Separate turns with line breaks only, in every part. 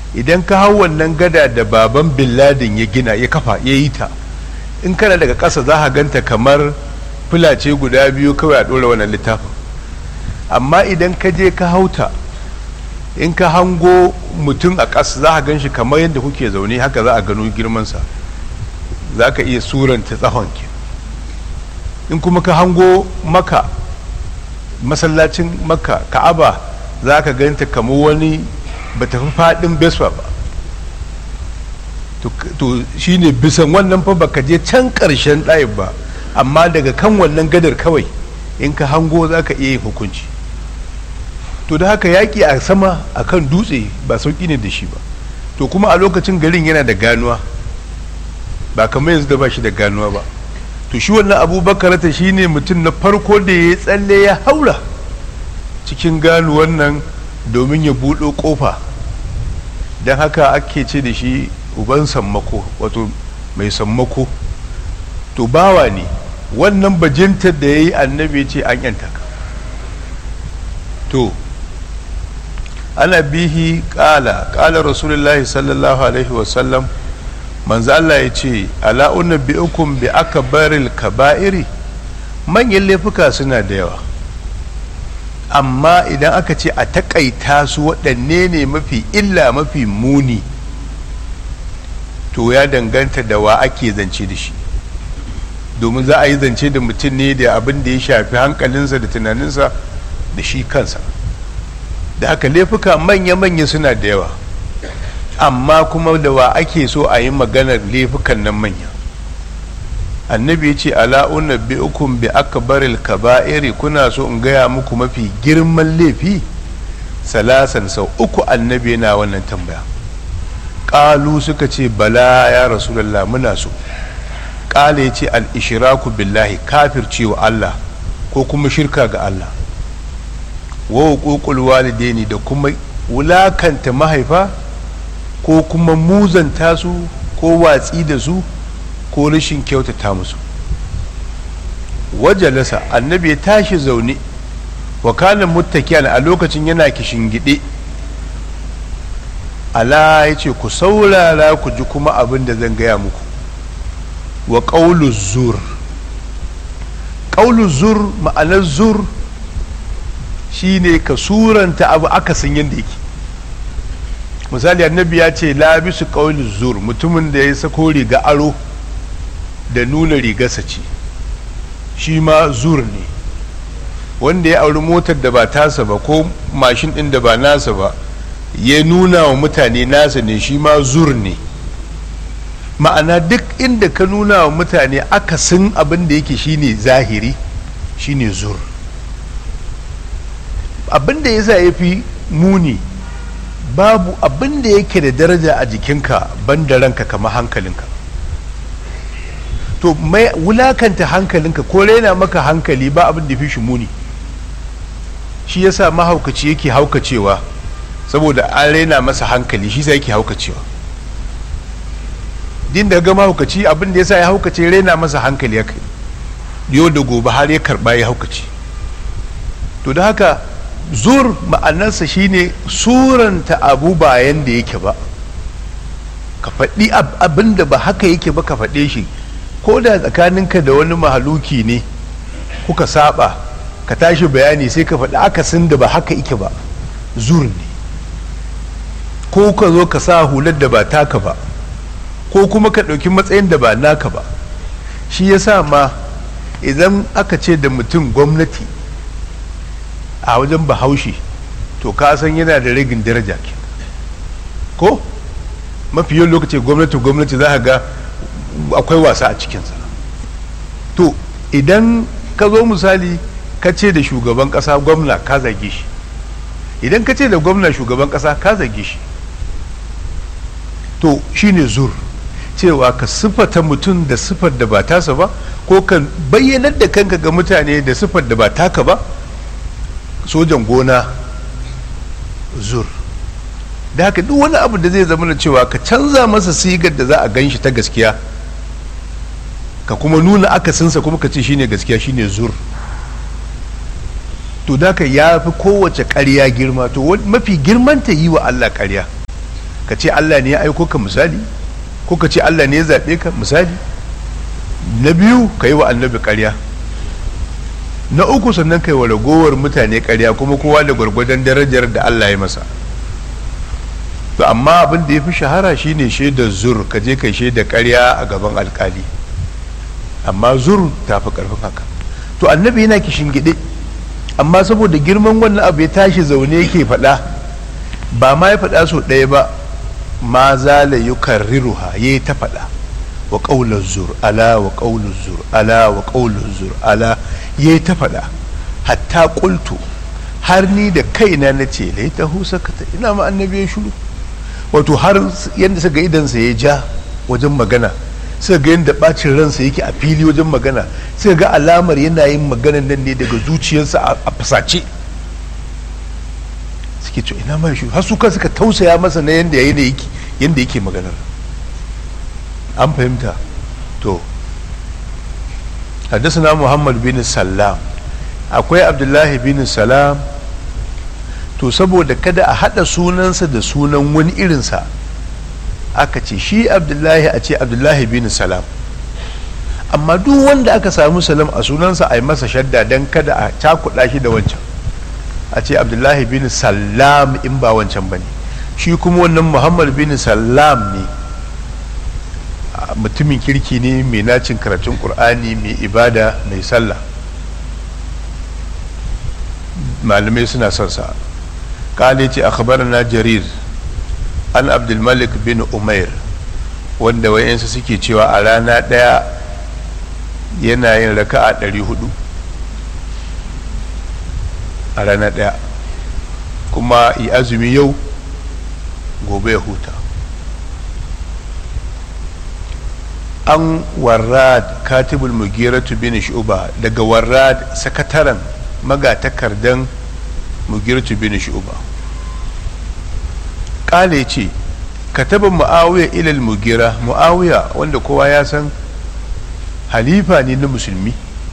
idan ka hau wannan gada da baban billadin ya gina ya kafa ya yi ta in kana daga ƙasa za ka ganta kamar fulace guda biyu kawai a ɗora wannan littafin amma idan ka je ka hauta in ka hango mutum a ƙasa za a gan shi kamar yadda kuke zaune haka za a gano girmansa za ka iya suranta tsahon ke in kuma ka hango maka masallacin maka ka'aba za ka ganta kamar wani ba ta fi faɗin beswa ba to shi ne bisan wannan fa baka je can ƙarshen ɗayin ba amma daga kan wannan gadar kawai in ka hango za ka iya yin hukunci to da haka yaƙi a sama a kan dutse ba sauƙi ne da shi ba to kuma a lokacin garin yana da ganuwa ba kamar yanzu da ba shi da ganuwa ba to shi wannan abubakar ta shi ne mutum na farko da ya tsalle ya haura cikin ganuwan nan domin ya buɗo ƙofa don haka ake ce da shi uban sammako wato mai sammako to bawa ne wannan bajintar da ya yi annabi ce an yanta ka to ana bihi kala kala rasulullahi sallallahu alaihi wasallam manzo Allah ya ce ala unabbiukum bi akbaril kaba'iri manyan laifuka suna da yawa amma idan aka ce a takaita su waɗanne ne mafi illa mafi muni to ya danganta da wa ake zance da shi domin za a yi zance da mutum ne da abin da ya shafi hankalinsa da tunaninsa da shi kansa da haka laifuka manya-manya suna da yawa amma kuma da wa ake so a yi maganar laifukan nan manya annabi ya ce ala'una bi ukun bi akbaril kaba'iri kuna so in gaya muku mafi girman laifi salasan sau uku annabi yana wannan tambaya ƙalu suka ce bala ya rasulallah muna so ƙala ya ce al'ishiraku billahi kafircewa Allah ko kuma shirka ga Allah wa hukukul walidaini da kuma wulakanta mahaifa ko kuma muzanta su ko watsi da su ko rashin kyautata musu wajalasa annabi ya tashi zaune wa kana muttakiyan a lokacin yana gide ala ya ce ku saurara ku ji kuma abin da zan gaya muku wa ƙaulu zur ƙaulu zur ma'anar zur shine ka suranta abu akasin yadda yake misali annabi ya ce labisu ƙaulu zur mutumin da ya sako riga aro da nuna rigarsa ce shi ma zur ne wanda ya auri motar da ba tasa ba ko mashin ɗin da ba nasa ba ya nuna wa mutane nasa ne shi ma zur ne ma'ana duk inda ka nuna wa mutane akasin abin da yake shine zahiri shine zur abin da yasa ya fi muni babu abin da yake da daraja a jikinka ban da ranka kama hankalinka to mai wulakanta hankalinka ko raina maka hankali ba abin da fi shi muni shi yasa mahaukaci yake haukacewa saboda an raina masa hankali shi sai yake haukacewa din da ga mahaukaci abin da yasa ya haukace raina masa hankali ya kai yau da gobe har ya karba ya haukace to da haka zur ma'anarsa shine suranta abu bayan da yake ba ka faɗi abin da ba haka yake ba ka faɗe shi ko da tsakaninka da wani mahaluki ne kuka saba ka tashi bayani sai ka faɗi akasin da ba haka yake ba zur ne ko ka zo ka sa hular da ba taka ba ko kuma ka ɗauki matsayin da ba naka ba shi ya sa ma idan aka ce da mutum gwamnati a wajen bahaushe to ka san yana da ragin daraja ke ko mafi yawan lokaci gwamnati gwamnati za ga akwai wasa a cikinsa to idan ka zo misali ka ce da shugaban kasa gwamna ka zage shi idan ka ce da gwamna shugaban kasa ka zage shi to shine zur cewa ka siffata mutum da siffar da ba tasa ba ko ka bayyanar da kanka ga mutane da siffar da ba taka ba sojan gona zur da haka duk wani abu da zai zama da cewa ka canza masa sigar da za a gan shi ta gaskiya ka kuma nuna akasinsa kuma ka ce shine gaskiya shine zur to da ka ya fi kowace ƙarya girma to mafi girman ta yi wa Allah ƙarya ka ce Allah ne ya aiko ka misali ko ka ce Allah ne ya zaɓe ka misali na biyu ka yi wa annabi ƙarya na uku sannan ka yi wa ragowar mutane ƙarya kuma kowa da gwargwadon darajar da Allah ya masa to amma abin da ya fi shahara shine shaidar zur ka je kai shaida ƙarya a gaban alkali amma zur ta fi ƙarfin haka to annabi yana kishin gide amma saboda girman wannan abu ya tashi zaune yake faɗa ba ma ya faɗa so ɗaya ba ma zala yukarriruha ya ta faɗa wa ƙaular zur ala wa ƙaular zur ala wa ƙaular zur ala ya ta faɗa hatta ƙultu har ni da kaina na ce lai ta husa ka ina ma annabi ya shuru wato har yadda suka idansa ya ja wajen magana suka ga yadda bacin ransa yake a fili wajen magana suka ga alamar yana yin maganan nan ne daga zuciyarsa a fasace suke ce ina ma shi har su kan suka tausaya masa na yadda yake yadda yake maganar an fahimta to حدثنا محمد بن سلام akwai abdullahi bin salam to saboda kada a hada sunansa da sunan wani irinsa aka ce shi abdullahi a ce abdullahi bin salam amma duk wanda aka samu salam a sunansa a yi masa shadda don kada a cakuɗa shi da wancan a ce abdullahi bin salam in ba wancan ba ne shi kuma wannan muhammad bin salam ne mutumin kirki ne mai nacin karatun ƙur'ani mai ibada mai sallah malamai suna son sa kale ce na jarir an abdulmalik bin umair wanda wayansu suke cewa a rana ɗaya yana yin raka'a ɗari hudu a rana ɗaya kuma yi azumi yau gobe ya huta an warrad katibul mugiratu bin shu'ba daga warrad sakataren magatakardan mugiratu bin shu'ba kale ce kataba muawiya ilal mugira muawiya wanda kowa ya san halifa ne na musulmi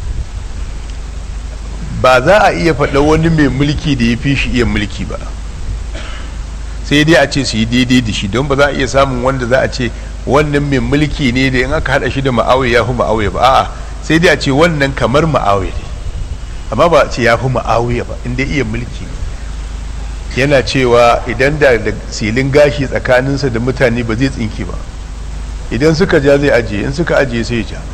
ba za a iya faɗa wani mai mulki da ya fi shi iya mulki ba sai dai a ce su yi daidai da shi don ba za a iya samun wanda za a ce wannan mai mulki ne da in aka haɗa shi da ma'awiya ya fi ma'awiya ba a'a sai dai a ce wannan kamar ma'awiya ne amma ba a ce ya fi ma'awiya ba inda iya mulki yana cewa idan da silin gashi tsakaninsa da mutane ba zai tsinki ba idan suka ja zai ajiye in suka ajiye sai ja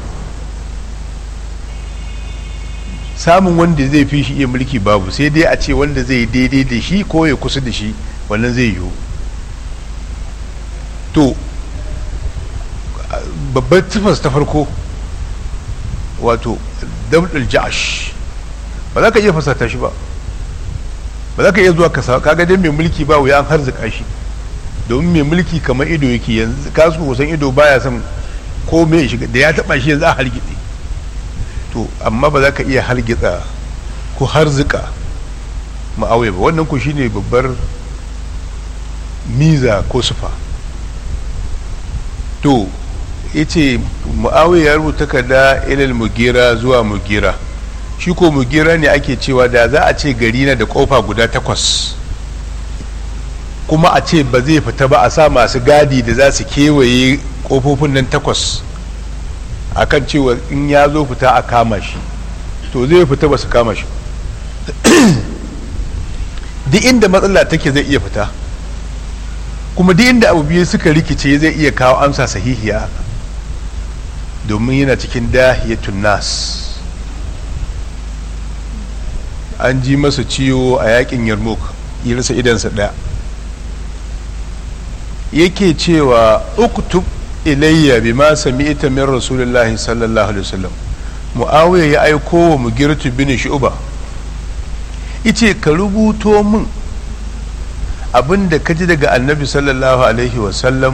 samun wanda zai fi shi iya mulki babu sai dai a ce wanda zai daidai da shi ko ya kusa da shi wannan zai yiwu to babbar tufas ta farko wato dabdul ja'ash ba za ka iya fasata shi ba ba za ka iya zuwa ka sa kaga dai mai mulki ba wuya an harzuka shi domin mai mulki kamar ido yake yanzu kasu kusan ido baya son ko me shiga da ya taba shi yanzu a hargitse to amma ba za ka iya hargitsa ko harzuka ma'auya ba wannan ku shine babbar miza ko sufa to ya ce mu'awiyar ya rubuta takarda ilal mugira zuwa mugira shi ko mugira ne ake cewa da za a ce gari na da kofa guda takwas kuma a ce ba zai fita ba a sa masu gadi da za su kewaye kofofin nan takwas a kan cewa in ya zo fita a kama shi to zai fita ba su kama shi duk inda matsala take zai iya fita kuma duk inda abu biyu suka rikice zai iya kawo amsa sahihiya domin yana cikin dahiyatun nas an ji masa ciwo a yakin yarmouk ya rasa idansa ɗaya yake cewa uktub ilayya bima sami'ta min rasulullahi sallallahu alaihi wasallam muawiya ya aiko wa mugirtu bin shu'ba yace ka rubuto min abin da ka ji daga annabi sallallahu alaihi wasallam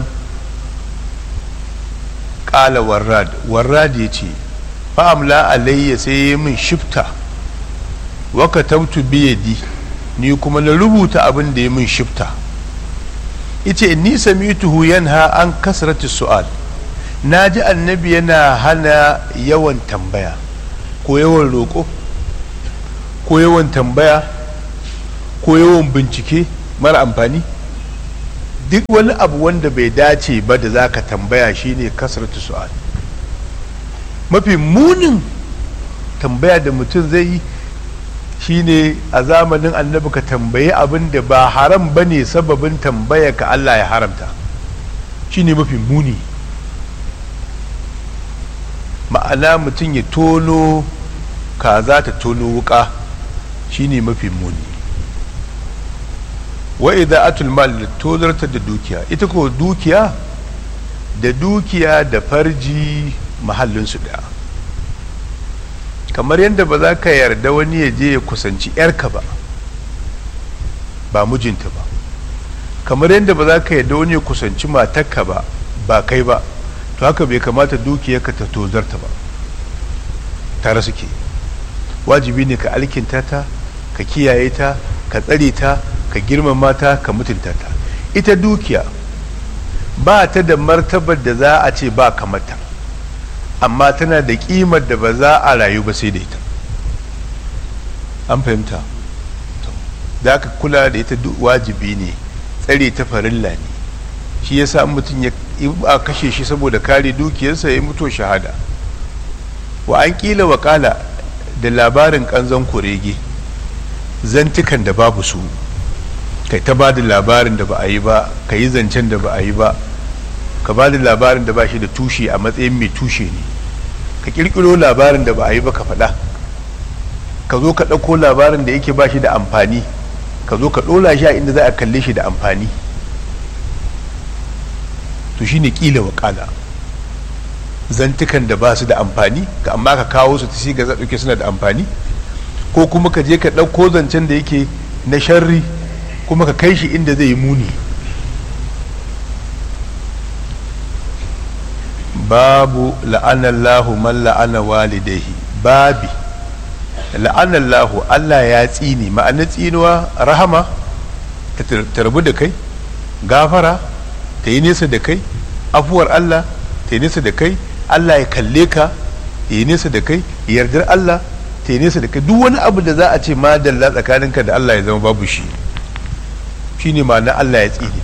ƙala warrad warrad ya ce fa'amla alayya sai ya min shifta waka tautu biyadi ni kuma na rubuta abin da ya min shifta ice ni samituhu yanha an kasrati su'al na ji annabi yana hana yawan tambaya ko yawan roƙo ko yawan tambaya ko yawan bincike mara amfani duk wani abu wanda bai dace ba da za ka tambaya shine kasratu su'al mafi munin tambaya da mutum zai yi shine a zamanin annabi ka tambayi abin da ba haram ba ne sababin tambaya ka Allah ya haramta shine mafi muni ma'ana mutum ya tono kaza ta tono wuka shine mafi muni wa idza atul mal tozarta da dukiya ita ko dukiya da dukiya da farji mahallinsu daya kamar yadda ba za ka yarda wani ya je ya kusanci yarka ba ba mijinta ba kamar yadda ba za ka yarda wani ya kusanci matarka ba ba kai ba to haka bai kamata dukiyarka ta tozarta ba tare suke wajibi ne ka alkinta ta ka kiyaye ta ka tsare ta ka girmama ta ka mutunta ta ita dukiya ba ta da martabar da za a ce ba kamata amma tana da kimar da ba za a rayu ba sai da ita an fahimta da ka kula da ita wajibi ne tsare ta farilla ne shi yasa mutum ya a kashe shi saboda kare dukiyarsa ya mutu shahada wa an kila wakala da labarin kanzon kurege zantukan da babu su kai ta ba da labarin da ba a yi ba ka yi zancen da ba a yi ba ka ba da labarin da ba shi da tushe a matsayin mai tushe ne ka kirkiro labarin da ba a yi ba ka faɗa ka zo ka ɗauko labarin da yake ba shi da amfani ka zo ka ɗola shi a inda za a kalle shi da amfani to shi ne ƙila waƙala zantukan da ba su da amfani ka amma ka kawo su ta siga ɗauke suna da amfani ko kuma ka je ka ɗauko zancen da yake na sharri kuma ka kai shi inda zai yi muni babu la'anallahu man la'ana walidaihi babi la'anallahu Allah ya tsini ma'ana tsinuwa rahama ta tarbu da kai gafara ta yi nesa da kai afuwar Allah ta yi nesa da kai Allah ya kalle ka ya yi nesa da kai yardar Allah ta yi nesa da kai duk wani abu da za a ce madalla tsakaninka da Allah ya zama babu shi shine ma'ana Allah ya tsini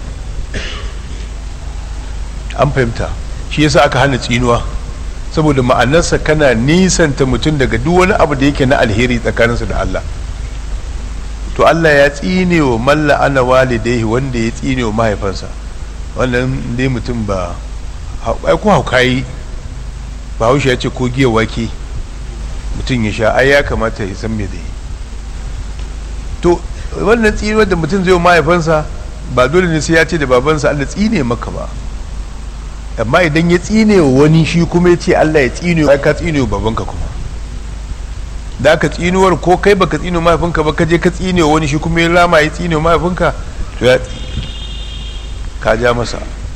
an fahimta shi yasa aka hana tsinuwa saboda ma'anarsa kana nisanta mutum daga duk wani abu da yake na alheri tsakaninsa da Allah to Allah ya tsine wa malla ana walidaihi wanda ya tsine wa mahaifansa wannan dai mutum ba ai ko haukayi ba haushe ya ce ko giya wake mutum ya sha ai ya kamata ya san me zai to wannan tsinuwar da mutum zai wa mahaifansa ba dole ne sai ya ce da babansa Allah tsine maka ba amma idan ya tsine wa wani shi kuma ya ce Allah ya tsine wa ka tsine wa babanka kuma da ka tsinuwar ko kai baka tsine wa mahaifinka ba ka je ka tsine wa wani shi kuma ya lama ya tsine wa mahaifinka to ya ka ja masa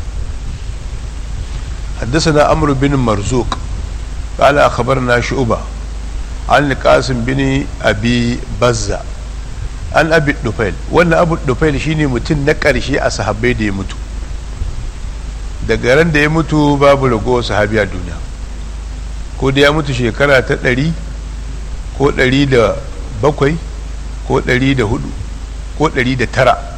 حدثنا عمرو بن مرزوق قال أخبرنا شعبة عن القاسم بن أبي بزة عن أبي الدفيل وأن أبو الدفيل شيني متن نكر شيء أصحابي دي متو daga ran da ya mutu babu ragowar sahabi a duniya ko da ya mutu shekara ta ɗari ko ɗari da bakwai ko ɗari da hudu ko ɗari da tara